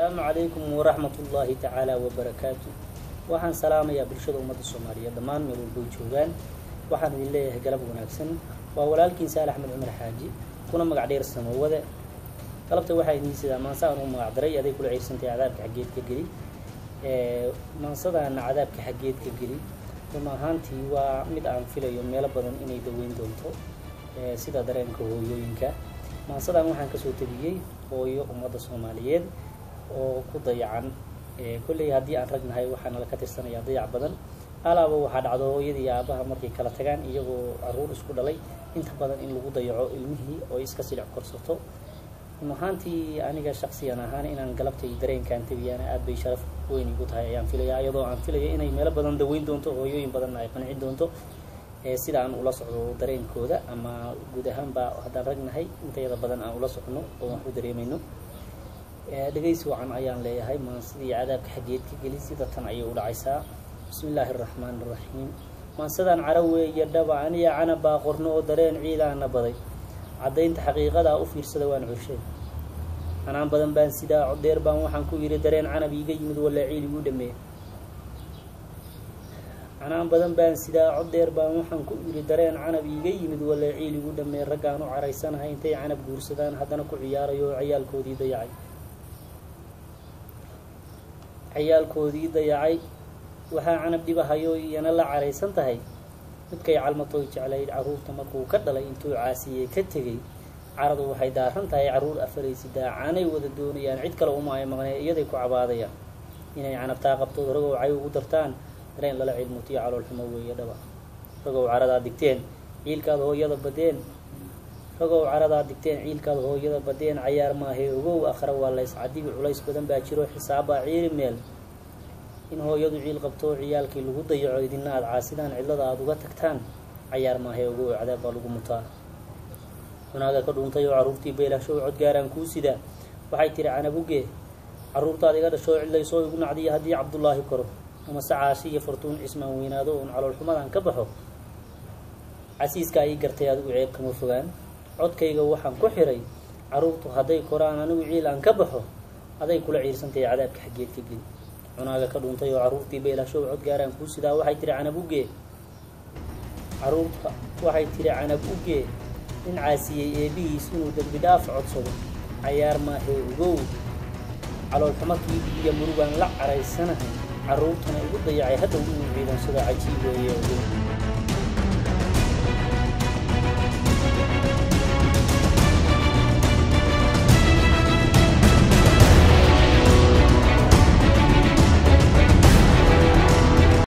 asalaamu calaykum waraxmat ullaahi tacaala wabarakaatu waxaan salaamayaa bulshada ummadda soomaaliyeed dhammaan meel walboy joogaan waxaan idin leeyahay galab wanaagsan waa walaalkiin saal axmed cumar xaaji kuna magac dheer samowade galabta waxaa idiin sidaa maansa aan u magac daray aday kula ciirsantay cadaabka xaggeedka geli maansadaana cadaabka xaggeedka geli run ahaantii waa mid aan filayo meelo badan inay daweyn doonto sida dareenka hooyooyinka maansadan waxaan kasoo tabiyey hooyo ummadda soomaaliyeed oo ku dayacan kolley haddii aan ragnahay waxaana la ka tirsanayaa dayac badan alaaba waxaa dhacdo hooyadii iyo aabaha markay kala tagaan iyagoo caruur isku dhalay inta badan in lagu dayaco ilmihii oo iska silic korsato run ahaantii aniga shaksiyan ahaan inaan galabtay dareenkaan tabiyaana aad bay sharaf weyn igu tahay ayaan filayaa iyadoo aan filayo inay meelo badan daweyn doonto hooyooyin badanna ay qancin doonto sida aan ula socdo dareenkooda ama guud ahaanba haddaan ragnahay intayada badan aan ula socno oo wax u dareemayno dhegaysi wacan ayaan leeyahay maansadii cadaabka xaggeed ka geli sida tan ayay u dhacaysaa bismi illaahi araxmaan iraxiim maansadaan cara weeye dhaba aniya canab baa qorno oo dareen ciidaana baday caddaynta xaqiiqadaa u fiirsada waan curshay canaan badan baan sidaa codeer baan waxaan ku yidhi dareen canab iiga yimid walaa ciil igu dhameey canaan badan baan sidaa codeer baan waxaan ku yidhi dareen canab iiga yimid walaa ciil igu dhameey raggaan u caraysanahay intay canab guursadaan haddana ku ciyaarayo oo cayaalkoodii dayacay cayaalkoodii dayacay waxaa canab dhibahayo iyana la caraysan tahay midkay calmatooy jeclayd carruurta markuu ka dhalay intuu caasiyey ka tegey caradu waxay daaran tahay carruur afaraysi daacaanay wada doonayaan cid kale uma ay maqnee iyaday ku cabaadayaan inay canabtaa qabtood ragow cay ugu dartaan dareen lala cilmutiyo caloolxumo weeye dhaba ragow caradaa digteen ciilkaad hooyada badeen ragow caradaa digteen ciilkaad hooyada badeen cayaar maahee ogow akhra waa lays cadibi culays badan baa jiro xisaabbaa ciiri meel in hooyadu ciil qabto ciyaalkii lagu dayaco idina aada caasidaan cidlada aada uga tagtaan cayaar maahee ogow cadaab baa lagu mutaa cunaaga ka dhuuntay oo carruurtii beelashow codgaaraan kuu sidaa waxay tihi canabuge carruurtaad iga dhashoo cidlaysoo igu nacdiya haddii cabdullaahi koro ama se caashi iyo fartuun cismaan weynaado uun caloolxumadan ka baxo casiiska ay gartay adigu ceeb kama fogaan codkayga waxaan ku xiray carruurtu hadday koraan anigu ciil aan ka baxo aday kula ciirsantahay cadaabka xaggeed ka geli cunaaga ka dhuuntay oo carruurtii beelashow codgaaraan kuu sidaa waxay tihi canab uge carruurta waxay tihi canab uge nin caasiyey eebihiis inuu dembi dhaaf codsado cayaar maahee ogow caloolxumakii iyo murugaan la caraysanahay carruurtana igu dayacay haddow inuu ciidansado cajiib weeye ogow